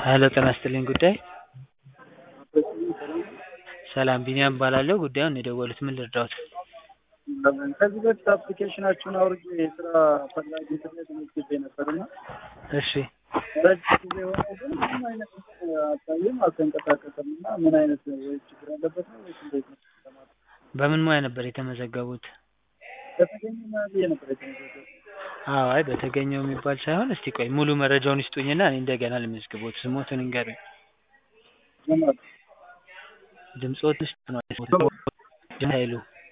ሄሎ ጤና ይስጥልኝ ጉዳይ ሰላም ቢኒያም እባላለሁ ጉዳዩን የደወሉት ምን ልርዳዎት ከዚህ በፊት አፕሊኬሽናችሁን አውርጄ የስራ ፈላጊ ኢንተርኔት ተመዝግቤ ነበርና እሺ ረጅም ጊዜ ሆነ ግን ምንም አይነት አሳይም አልተንቀሳቀሰም እና ምን አይነት ወይ ችግር አለበት ነው ወይስ እንዴት ነው? በምን ሙያ ነበር የተመዘገቡት በተገኘ ሙያ ብዬ ነበር የተመዘገቡት። አዎ አይ በተገኘው የሚባል ሳይሆን እስቲ ቆይ ሙሉ መረጃውን ይስጡኝና እኔ እንደገና ልመዝግቦት ስሞትን ይንገሩኝ ጀማል ድምፅዎት ውስጥ ነው ኃይሉ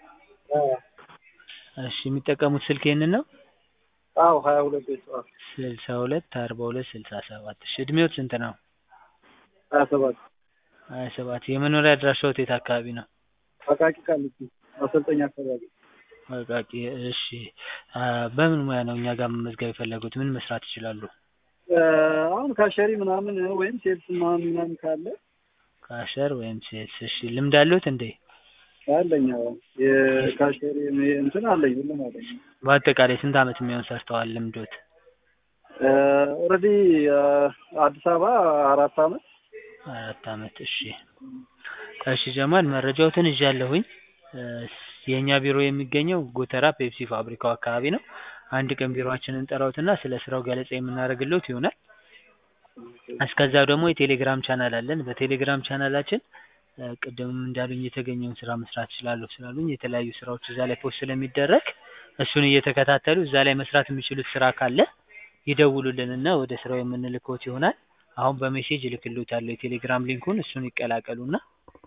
እሺ የሚጠቀሙት ስልክ ይህንን ነው አዎ ሀያ ሁለት ቤተሰብ ስልሳ ሁለት አርባ ሁለት ስልሳ ሰባት እሺ እድሜዎት ስንት ነው ሀያ ሰባት ሀያ ሰባት የመኖሪያ አድራሻዎት የት አካባቢ ነው አቃቂ ቃሊቲ ማሰልጠኛ አካባቢ አቃቂ እሺ በምን ሙያ ነው እኛ ጋር መመዝገብ የፈለጉት ምን መስራት ይችላሉ አሁን ካሸሪ ምናምን ወይም ሴልስ ምናምን ምናምን ካለ ካሸር ወይም ሴልስ እሺ ልምድ አለዎት እንዴ አለኝ አዎ የካሸሪ እንትን አለኝ ሁሉም አለኝ በአጠቃላይ ስንት አመት የሚሆን ሰርተዋል ልምዶት ኦልሬዲ አዲስ አበባ አራት አመት አራት አመት እሺ እሺ ጀማል መረጃዎትን ይዣለሁኝ የእኛ ቢሮ የሚገኘው ጎተራ ፔፕሲ ፋብሪካው አካባቢ ነው አንድ ቀን ቢሮአችንን እንጠራዎትና ስለ ስራው ገለጻ የምናደርግልዎት ይሆናል እስከዛው ደግሞ የቴሌግራም ቻናል አለን በቴሌግራም ቻናላችን ቅድምም እንዳሉኝ የተገኘውን ስራ መስራት እችላለሁ ስላሉኝ የተለያዩ ስራዎች እዛ ላይ ፖስት ስለሚደረግ እሱን እየተከታተሉ እዛ ላይ መስራት የሚችሉት ስራ ካለ ይደውሉልንና ወደ ስራው የምንልክዎት ይሆናል አሁን በሜሴጅ እልክልዎታለሁ የቴሌግራም ሊንኩን እሱን ይቀላቀሉና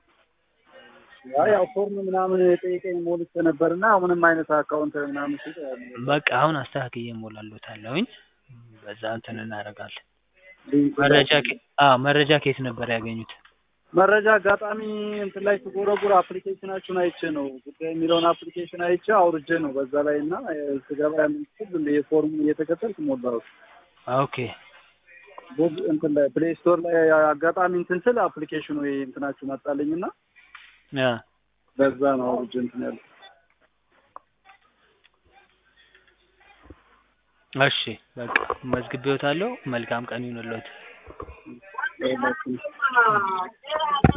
ያው ፎርም ምናምን ጠይቀኝ ሞልቼ ነበርና ምንም አይነት አካውንት ምናምን ሲል በቃ አሁን አስተካክዬ እሞላለዎታለሁኝ በዛ እንትን እናደርጋለን መረጃ አዎ መረጃ ከየት ነበር ያገኙት መረጃ አጋጣሚ እንትን ላይ ስጎረጉር አፕሊኬሽናችሁን አይቼ ነው ጉዳይ የሚለውን አፕሊኬሽን አይቼ አውርጄ ነው በዛ ላይ እና ስገባ ያንን ስል የፎርሙን እየተከተልኩ ሞላሁት ኦኬ ቦግ እንትን ላይ ፕሌይ ስቶር ላይ አጋጣሚ እንትን ስል አፕሊኬሽኑ እንትናችሁ መጣልኝ እና በዛ ነው አውርጄ እንትን ያልኩት እሺ በቃ መዝግቤዎታለሁ መልካም ቀን ይሁንልዎት